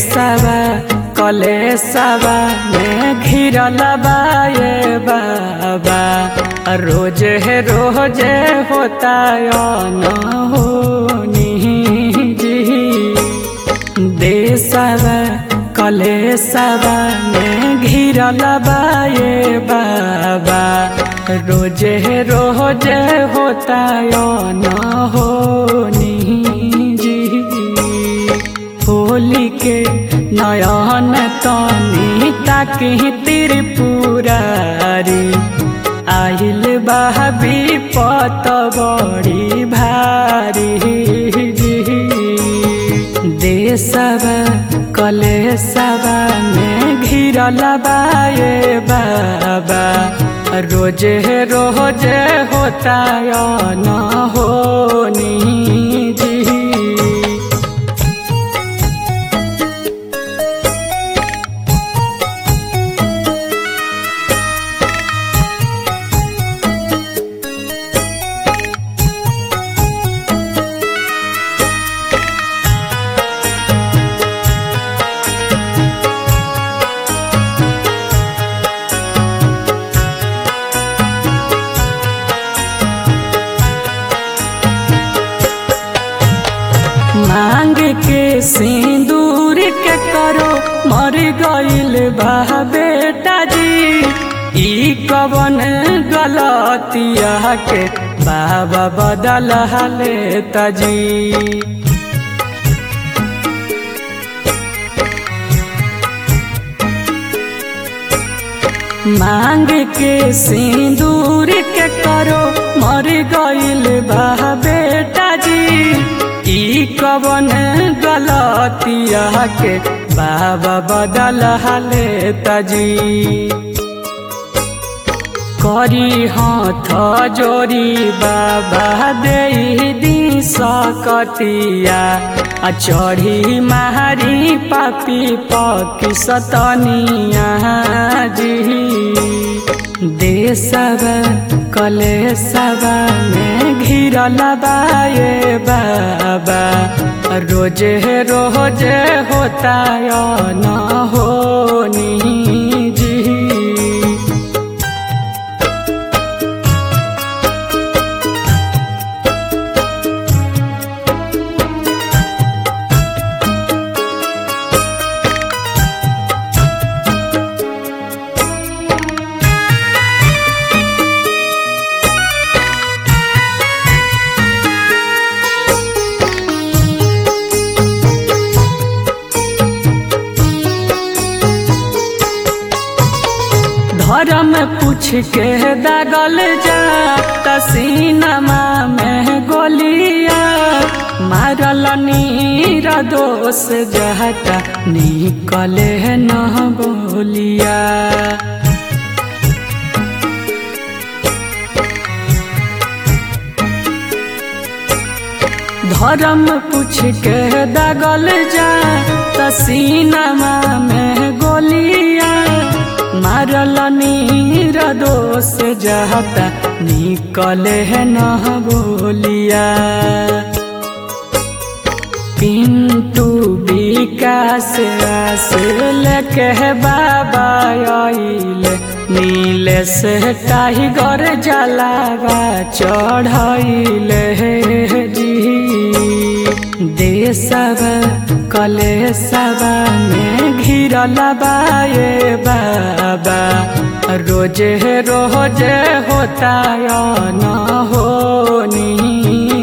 देशवा कलेशवा में घिरल बाए बाबा रोज है रोज होता न होनी जी देशवा कलेशवा में घिरल बाए बाबा रोज है रोज होता न होनी जी होली के नयन तनी ताकि त्रिपुरारी आइल बहबी पत बड़ी भारी देशवा कलेशवा में घिरल बाए बाबा रोज रोज होता न होनी जी मांग के सिंदूर के करो मर गईल बा बेटा जी ई कवन गलतिया के बाबा बदल लेता जी मांग के सिंदूर के करो मर गईल बा बेटा जी ई कवन गलतिया के बाबा बदल लेता जी करी हाथ जोरी बाबा दे दी सकतिया आ चढ़ी मारी पापी पकी सतनिया जी देशवा कलेशवा में घिरल बाए बाबा रोज रोज होता न होनी जी धर्म पूछ के दागल जा तसीनमा में गोलिया मारल नीर दोष जाता निकले न बोलिया धर्म पूछ के दागल जा तसीनमा में गोलिया मारल नीर दोष जाता निकले न बोलिया पिंटू विकास आस लेके बाबा आइल नील से टाइगर जलावा चढ़ाइल जी देशवा कलेशवा में घिरल बाए बाबा रोज रोज होता न होनी